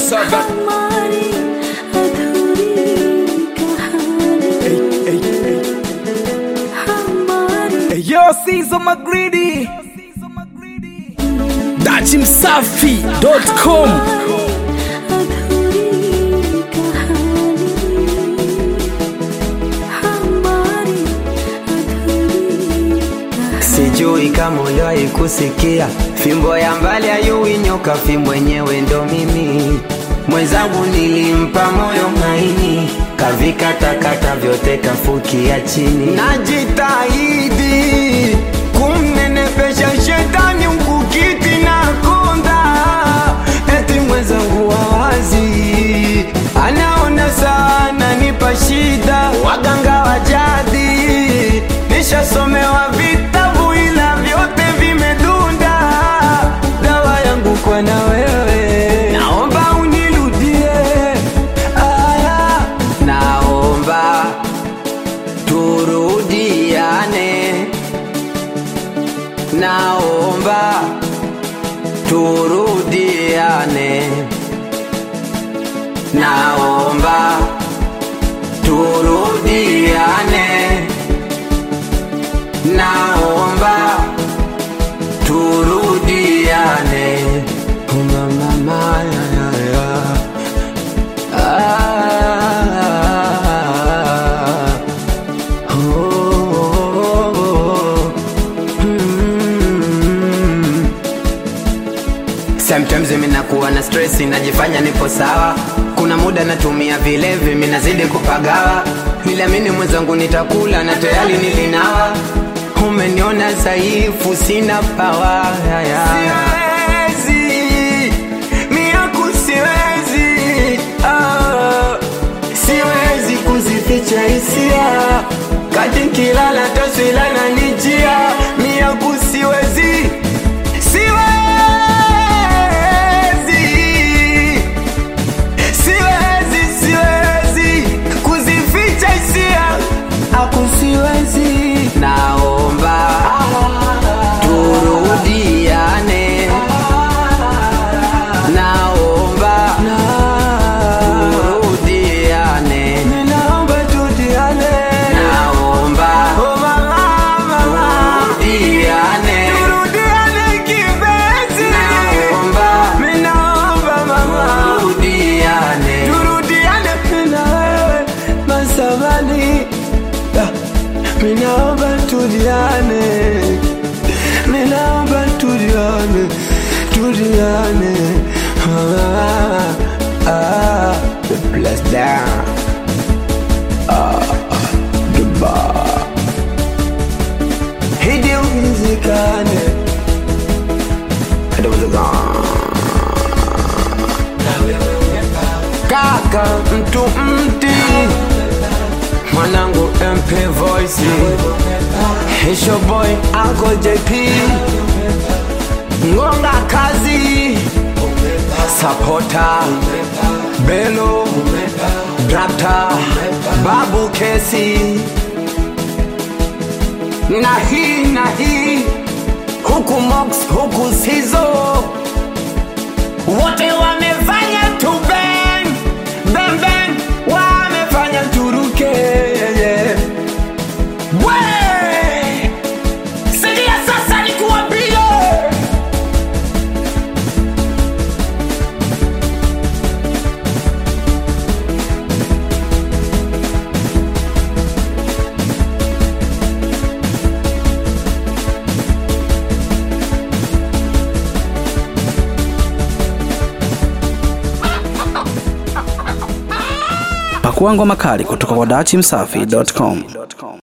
सागर हमारी अधूरी कहानी हमारी Yo, Caesar McGreedy. dachi msafi.com अधूरी कहानी हमारी अधूरी कहानी Sijui kama uliwahi kusikia fimbo ya mbali ayui nyoka, fimbo yenyewe ndo mimi. Mwenzangu nilimpa moyo maini, kavikatakata vyote kafukia chini. Najitahidi kumnenepesha shetani mkukiti na konda, eti mwenzangu wawazi anaona sana nipa shida, waganga wa jadi nishasomewa vitabu ila vyote vimedunda. Dawa yangu kwa na wewe, naomba unirudie. Aya, naomba turudiane, naomba turudiane, naomba turudiane naomba turudiane mama ya, ya, ya. Ah, oh, oh, oh. Mm. Sometimes mimi nakuwa na stress najifanya nipo sawa kuna muda natumia vilevi mimi nazidi kupagawa ila mimi mwenzangu nitakula na tayari nilinawa umeniona dhaifu sina pawa siwezi miaku siwezi ah, siwezi kuzificha hisia kati kilala taswila na nijia miaku siwezi siwezi siwezi siwezi kuzificha hisia aku siwezi naomba turudiane naomba turudiane naomba turudiane naomba turudiane turudiane kipenzi naomba naomba mama turudiane turudiane na wewe masamani Minaomba tuliane, minaomba tuliane, tuliane. Ah, ah, the bless down. Ah, the bar. Hidi uwezekane. Hidi uwezekane. Kaka mtu mti mwanangu MP Voice Hisho boy Uncle JP Ngonga kazi Sapota Belo Drakta Babu Kesi na hii na hii huku Mox huku Sizo wote wamefanya tu bang bang bang, wamefanya turuke we sikia sasa nikuambie Pakua ngoma kali kutoka kwa dachimsafi.com.